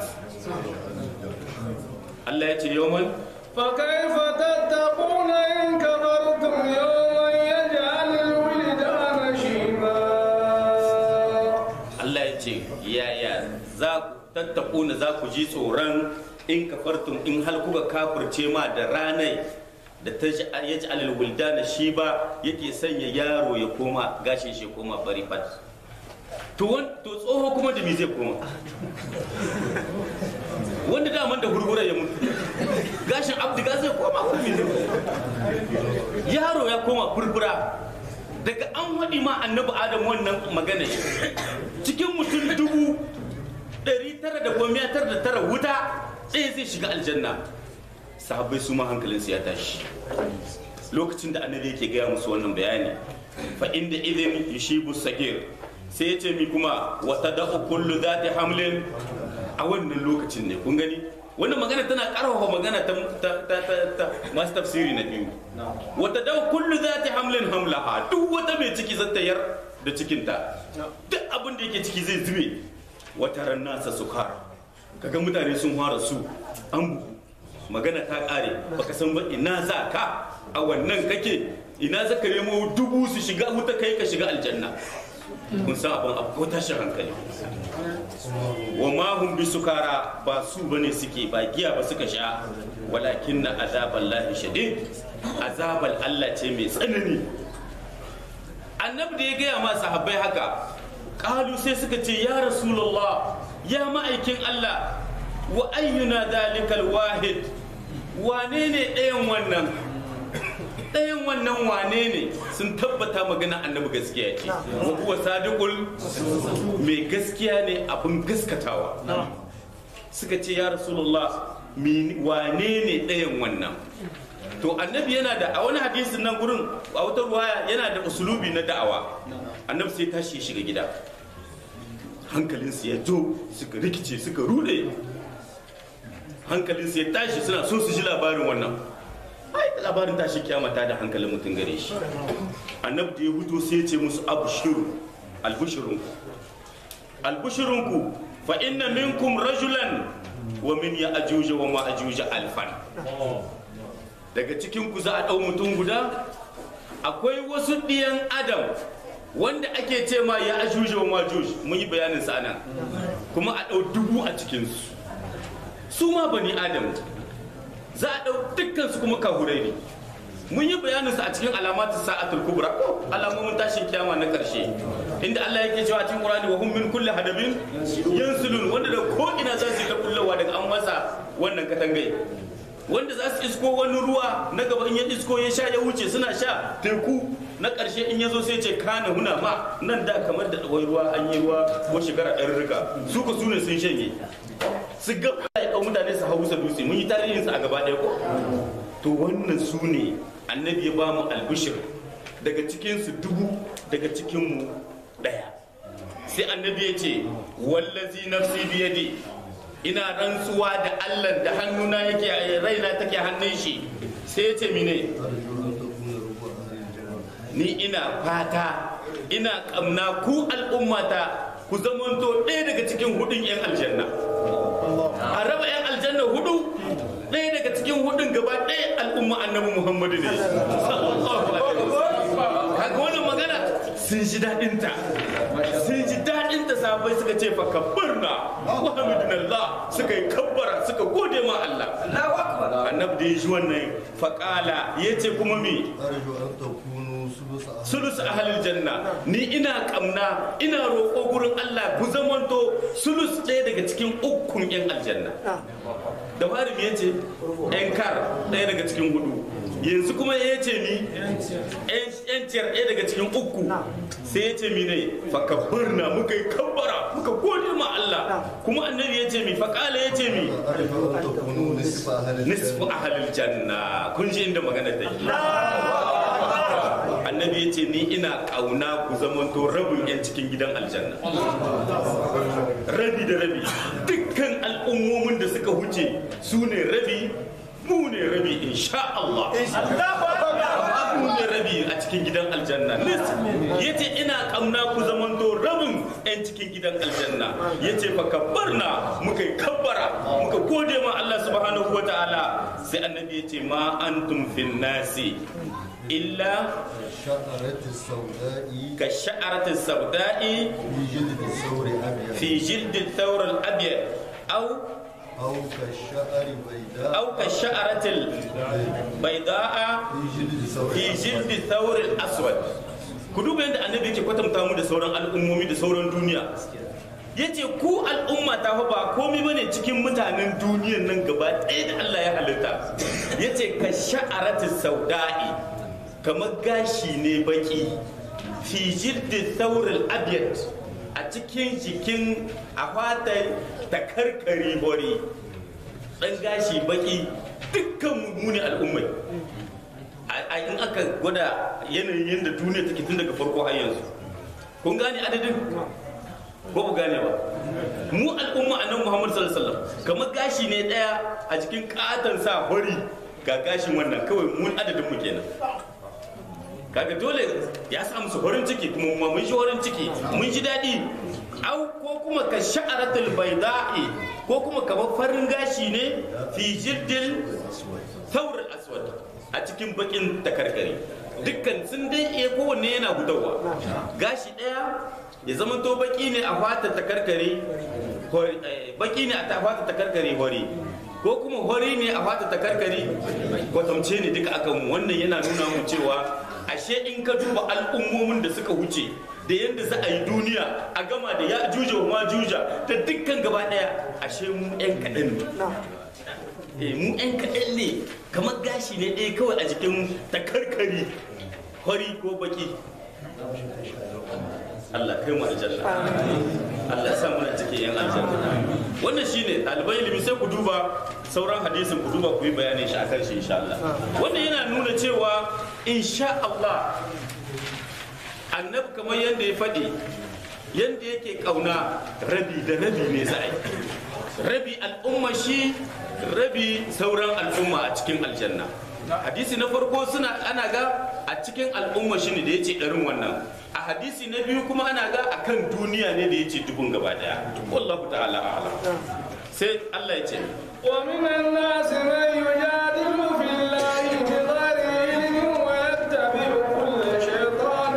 Allah ya ce yawan فكيف تتقون إن كفرتم يوما يجعل الولدان شيبا Allah ya ce yaya za ku tattakuna za ku ji tsoron in kafartum in hal kuka kafirce ma da ranai da ta ya ji alal wuldana shi ba yake sanya yaro ya koma gashin shi koma bari fat to wan- to tsoho kuma da me zai koma wanda daman da gurgura ya mutu gashin abdiga zai koma ko me zai koma yaro ya koma furfura daga an waɗi ma annabi adam wannan magana cikin mutum dubu ɗari tara da goma tara da tara wuta ɗaya zai shiga aljanna sahabbai su ma hankalinsu ya tashi lokacin da annabi yake gaya musu wannan bayani fa inda idin yushibu sagir sai ya ce mi kuma wata da'u kullu zati hamlin a wannan lokacin ne kun gani wannan magana tana karfafa magana ta, ta, ta, ta, ta masu tafsiri na biyu wata da'u kullu zati hamlin hamlaha duk wata mai ciki zata yar da cikinta duk abin da yake ciki zai zube wata ran nasa sukar kaga mutane sun fara su an bugu magana ta kare baka san ba ina za ka a wannan kake ina za ka nemo dubu su shiga wuta kai ka shiga aljanna kun san abin abu ko tashin hankali wa ma hum bi sukara ba su bane suke ba giya ba suka sha walakin na azabal lahi shadid azabal Allah ce mai tsanani annabi da ya gaya ma sahabbai haka kalu sai suka ce ya rasulullah ya ma'aikin Allah wa ayyuna dalikal wahid wane ne ɗayan wannan ɗayan wannan wane ne sun tabbata magana annabi gaskiya ce wa huwa sadiqul mai gaskiya ne abin gaskatawa suka ce ya rasulullah min- wane ne ɗayan wannan to annabi yana da a wani hadisin nan gurin a wata ruwaya yana da usulubi na da'awa annabi sai tashi ya shiga gida hankalinsu ya jo suka rikice suka rude hankalinsu ya tashi suna so su ji labarin wannan ai labarin tashi kiyama ta da hankalin mutum gare shi annabi da ya huto sai ya ce musu abshiru albushirunku albushirunku fa inna minkum rajulan wa min ya ajuja wa ma ajuja alfan daga cikin ku za a ɗau mutum guda akwai wasu ɗiyan adam wanda ake ce ma ya ajuja wa majuj mun yi bayanin sa nan kuma a ɗau dubu a cikinsu su ma bani adam za a ɗau dukkan su kuma kahurai ne mun yi bayanin sa a cikin alamatu sa'atul kubra ko alamomin tashin kiyama na karshe inda Allah yake cewa cikin Qur'ani wa hum min kulli hadabin yansulun wanda da ko ina za su yi ta kullawa daga an masa wannan katangai wanda za su isko wani ruwa na gaba in ya isko ya sha ya wuce suna sha teku na ƙarshe in ya zo sai ce kana huna ma nan da kamar da wai ruwa an yi ruwa ko shekara ɗan riga su ko su ne sun shanye su ga ya ɗau mutane su hau sa dutse mun yi tarihin su a gaba ɗaya ko to wannan su ne annabi ya ba mu albishir daga cikin su dubu daga cikin mu ɗaya sai annabi ya ce wallazi nafsi biyadi ina rantsuwa da Allah da hannuna yake raina take hannun shi sai ya ce mine ni ina fata ina kamna ku al'ummata ku zamanto ɗaya daga cikin hudun 'yan aljanna a raba 'yan aljanna hudu ɗaya daga cikin hudun gaba ɗaya al'umma annabi muhammadu ne sallallahu alaihi wasallam kaga wannan magana sun ji daɗinta sun ji daɗinta sahabbai suka ce fa kabbarna wa hamidunallah suka yi kabbara suka gode ma Allah annabi da ya ji wannan faƙala ya ce kuma me أرجو أن تكونوا ثلث أهل sulus ahalil janna ni ina kamna ina roƙo gurin Allah ku zamanto sulus ɗaya daga cikin ukun yan aljanna da fari me yace yan kar ɗaya daga cikin hudu yanzu kuma ya ce ni yan ciyar ɗaya daga cikin uku sai ya ce mi ne fakabbarna muka yi kabbara muka gode ma Allah kuma annabi ya ce mi faƙala ya ce mi أرجو أن تكونوا نصف أهل nisfu الجنة ahalil janna kun ji inda magana ta yi annabi ya ce ni ina kauna ku zamanto rabin yan cikin gidan aljanna rabi da rabi dukkan al'ummomin da suka huce su ne rabi mu ne rabi insha Allah mu ne rabi a cikin gidan aljanna ya ce ina kauna ku zamanto rabin yan cikin gidan aljanna ya ce fa kabbarna muka yi kabbara muka gode ma Allah subhanahu wa ta'ala sai annabi ya ce ma antum fin nasi illa شعرة السوداء ka sha'aratin sauda'i في جلد الثور أبيض fi jildin thawr al-abyad aw أو كالشعر بيداء aw ka sha'aratil bayda'a في جلد الثور fi الأسود. jildin thawr al-aswad ku duba yadda annabi yake kwatanta mu da sauran al'ummomi da sauran duniya yace ku al'umma ta fa ba komai bane cikin mutanen duniyan nan gaba ɗaya da Allah ya halitta yace ka sha'aratis sauda'i kamar gashi ne baki fi jildin thawr al-abyad a cikin jikin a fatar takarkari hori ɗan gashi baki dukkan mu ne al'ummai a a- in aka gwada yanayin yadda duniya take tun daga farko har yanzu kun gane adadin ko ku gane ba mu al'umma annabi Muhammad sallallahu alaihi wasallam kamar gashi ne daya a cikin katon sa hori ga gashin wannan kawai mun adadin mu kenan kaga dole ya sa musu horin ciki kuma mu mun ji horin ciki mun ji daɗi au ko kuma ka sha'aratul bayda'i ko kuma kamar farin gashi ne fi jiddil thawr aswad a cikin bakin takarkari dukkan sun dai iya kowanne yana gudawa gashi ɗaya ya zama to baki ne a fata takarkari hori- eh, baki ne a ta fata takarkari hori ko kuma hori ne a fata takarkari kwatamce ne duka akan mu wannan yana nuna mu cewa ashe in ka duba al'ummomin da suka wuce da yadda za a yi duniya a gama da ya juja wa ma juja da dukkan gaba daya ashe mu yan kaɗan ne eh mu yan kaɗan ne kamar gashi ne ɗaya kawai a jikin takarkari hori ko baki Allah kai mu aljanna Allah ya sa mu cikin yan aljanna wannan shine ɗalibai ilimi sai ku duba sauran hadisin ku duba ku yi bayanin shi akan shi insha Allah wannan yana nuna cewa insha Allah annabi kamar yadda ya faɗi yadda yake ƙauna rabi da rabi ne za a yi rabi al'umma shi rabi sauran al'umma a cikin aljanna hadisi na farko suna ana ga a cikin al'umma shi ne da ya ce ɗarin wannan a hadisi na biyu kuma ana ga a kan duniya ne da ya ce dubun gaba daya wallahu ta'ala a'lam sai Allah ya ce ومن الناس من يجادل في الله بغير علم ويتبع كل شيطان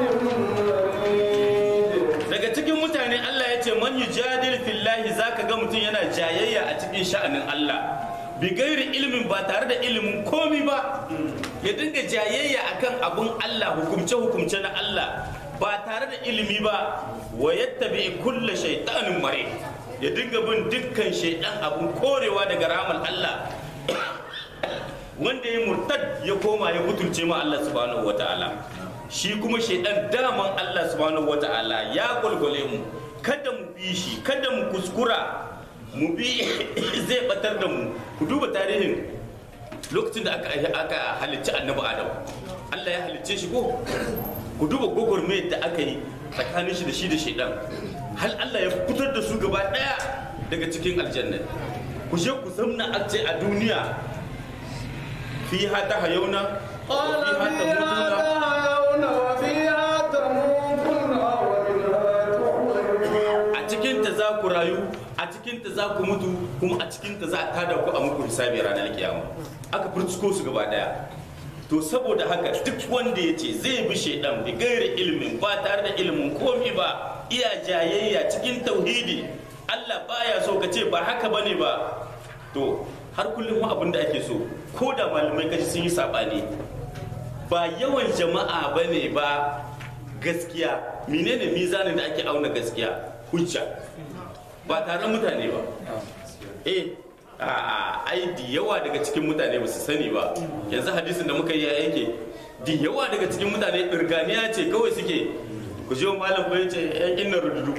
مريد daga cikin mutane Allah ya ce man yujadil fillahi zaka ga mutum yana jayayya a cikin sha'anin Allah bi gairi ilimin ba tare da ilimin komi ba ya dinga jayayya akan abun Allah hukumce hukumce na Allah ba tare da ilimi ba wa yattabi kulla shaytanin mare ya dinga bin dukkan shaydan abun korewa daga ramal Allah wanda ya murtad ya koma ya butulce ma Allah subhanahu wataala shi kuma shaidan daman Allah subhanahu wata'ala ya gwalgwale mu kada mu bi shi kada mu kuskura mu bi zai batar da mu ku duba tarihin lokacin da aka aka halicci annabi adam Allah ya halicce shi ko ku duba gwagwarmayar da aka yi tsakanin shi da shi da shaidan hal Allah ya fitar da su gaba daya daga cikin aljanna ku je ku zamna a ce a duniya fiha ta hayauna قال fiha ta فيها mutuna تحيون وفيها تموتون ومنها تخرجون a cikinta za ku rayu a cikinta za ku mutu kuma a cikinta za a tada ku a muku hisabi ranar kiyama aka furciko su gaba daya to saboda haka duk wanda ya ce zai bi shaidan bi gairi ilimin ba tare da ilimin komi ba iya jayayya cikin tauhidi Allah baya so ka ce ba haka bane ba to har kullum abin da ake so ko da malamai kashi sun yi sabani ba yawan jama'a bane ba gaskiya menene mizanin da ake auna gaskiya hujja ba taron mutane ba eh a ai da yawa daga cikin mutane ba su sani ba yanzu hadisin da muka yi ya yake da yawa daga cikin mutane ɗirganiya ce kawai suke ku je malam bai ce yan inna rududu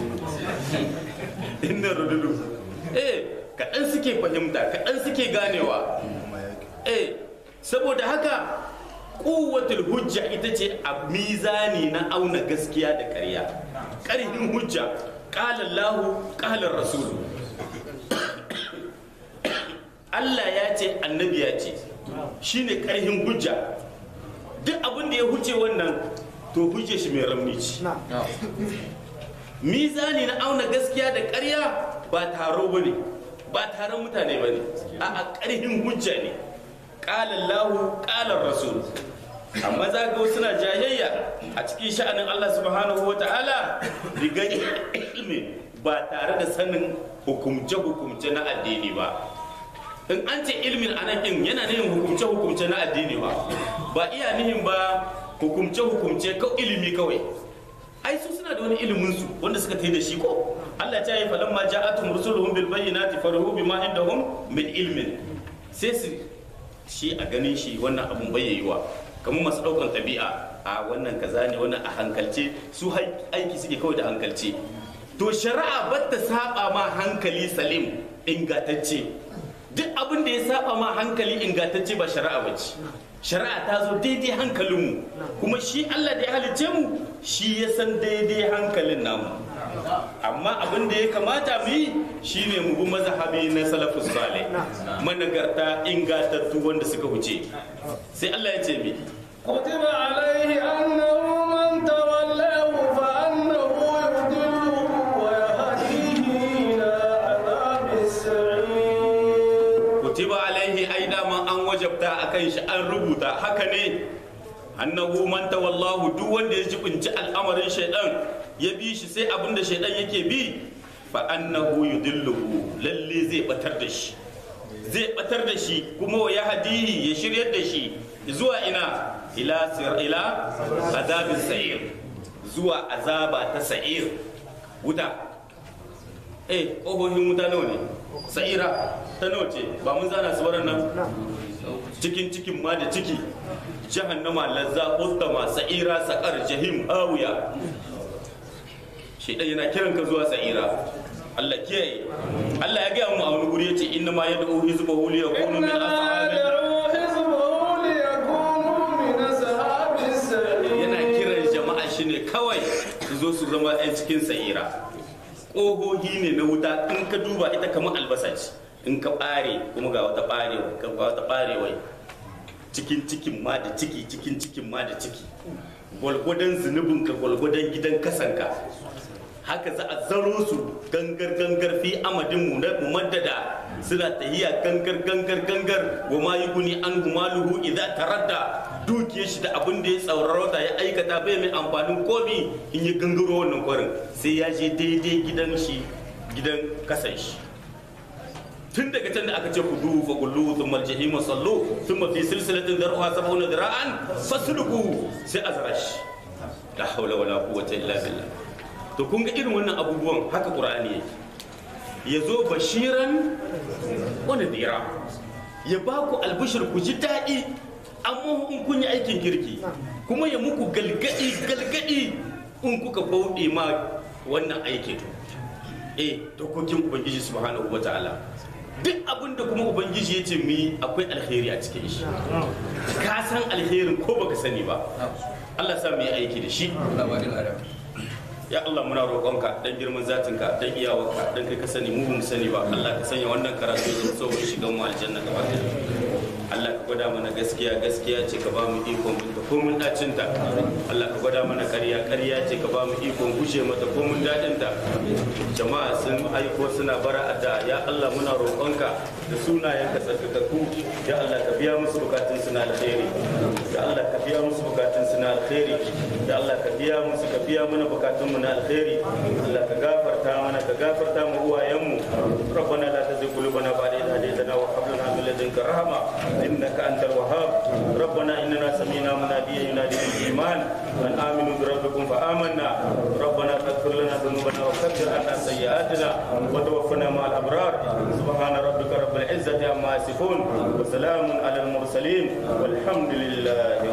inna rududu eh kaɗan suke fahimta kaɗan suke ganewa eh saboda haka kuwatul hujja ita ce a mizani na auna gaskiya da ƙarya ƙarfin hujja ƙala Allahu ƙalar rasulu Allah ya ce annabi ya ce shine ƙarfin hujja duk abin da ya huce wannan to hujje shi mai ramni ce mizani na auna gaskiya da ƙarya ba taro ba ne ba taron mutane ba ne a ƙarfin hujja ne ƙalar lahu ƙalar rasul amma za ga suna jayayya a cikin sha'anin Allah subhanahu wa ta'ala riga ilmi ba tare da sanin hukumce-hukumce na addini ba in an ce ilmin anakin yana nihin hukumce-hukumce na addini ba ba iya nihin ba hukumce-hukumce kawai ilimi kawai ai su suna da wani ilimin su wanda suka tai da shi ko Allah ta yi falan ma ja'atum rusuluhum bil bayyinati farahu bima indahum min ilmin sai su shi a ganin shi wannan abun bayyayiwa kamar masu daukan tabi'a a wannan kaza ne wannan a hankalce su aiki suke kawai da hankalce to shari'a ba ta saba ma hankali salim ingantacce duk abin da ya saba ma hankali ingantacce ba shari'a ba ce shari'a ta zo daidai hankalinmu kuma shi Allah da ya halicce mu shi ya san daidai hankalin namu amma abin da ya kamata mu yi shine mu bi mazhabi na salafus salih managarta ingantattu wanda suka wuce sai Allah ya ce mi كتب عليه أنه من تولاه فأنه يضله ويهديه إلى عذاب السعير kutiba alaihi ai dama an wajabta akan shi an rubuta haka ne annahu man tawallahu duk wanda ya jibinci al'amarin shaidan ya bi shi sai abin da shaidan yake bi fa annahu yudilluhu lalle zai batar da shi zai batar da shi kuma wa ya hadihi ya shiryar da shi zuwa ina ila sir ila azabin sa'ir zuwa azaba ta sa'ir wuta eh ƙofofin wuta nawa ne sa'ira ta nawa ce ba mun zana su nan cikin cikin ma da ciki jahannama lazza ustama sa'ira saqar jahim hawiya shedan yana kiran ka zuwa sa'ira Allah kiyaye Allah ya gaya mu a wani guri yace inna ma yad'u hizbahu li yakunu min إنما ashabi يدعو حزبه ليكونوا من أصحاب السعير yana kiran jama'a shi ne kawai su zo su zama 'yan cikin sa'ira ƙohohi ne na wuta in ka duba ita kamar albasa ce in ka ɓare kuma ga wata ɓarewa ga wata ɓarewai cikin cikin ma da ciki cikin cikin ma da ciki gwalgwadon zunubinka gwalgwadon gidan kasanka haka za a zaro su gangar gangar fi amadin mu na mumaddada suna tahiya gangar gangar gangar wa ma yuguni an humaluhu idza taradda dukiyar shi da abin da ya tsaurarauta ya aikata bai mai amfanin komi in ya gangaro wannan kwarin sai ya je daidai gidan shi gidan kasan shi tun daga can da aka ce kudu fa kullu thumma al-jahima sallu thumma fi silsilatin dar'uha sab'una dira'an fasluku sai azrash la hawla wala quwwata illa billah to kun ga irin wannan abubuwan haka qur'ani yake ya zo bashiran wa nadira ya ba ku albishir ku ji daɗi amma in kun yi aikin kirki kuma ya muku galgadi galgadi in kuka bauɗe ma wannan aikin eh dokokin ubangiji subhanahu wataala duk abin da kuma ubangiji ya ce mu yi akwai alheri a cikin shi ka san alherin ko baka sani ba Allah sa mu yi aiki da shi ya Allah muna roƙonka dan girman zatinka dan iyawarka dan kai ka sani mu bamu sani ba Allah ka sanya wannan karatu ya zo mu shiga mu aljanna gaba ɗaya Allah ka gwada mana gaskiya gaskiya ce ka ba mu ikon binta ko mun dacin ta Allah ka gwada mana ƙarya ƙarya ce ka ba mu ikon gushe mata ko mun dadin ta jama'a sun aiko suna bara adda ya Allah muna roƙonka da sunayen ka tsarkakakku ya Allah ka biya musu bukatun su na alheri ya Allah ka biya musu bukatun su na alheri ya Allah ka biya musu ka biya mana bukatun mu na alheri Allah ka gafarta mana ka gafarta mu uwayenmu ربنا لا تزغ قلوبنا بعد إذ هديتنا وهب لنا من لدنك رحمة إنك أنت الوهاب ربنا إننا سمينا مناديا ينادي بالإيمان أن آمنوا بربكم فآمنا ربنا فاغفر لنا ذنوبنا وكفر عنا سيئاتنا وتوفنا مع الأبرار سبحان ربك رب العزة عما يصفون وسلام على المرسلين والحمد لله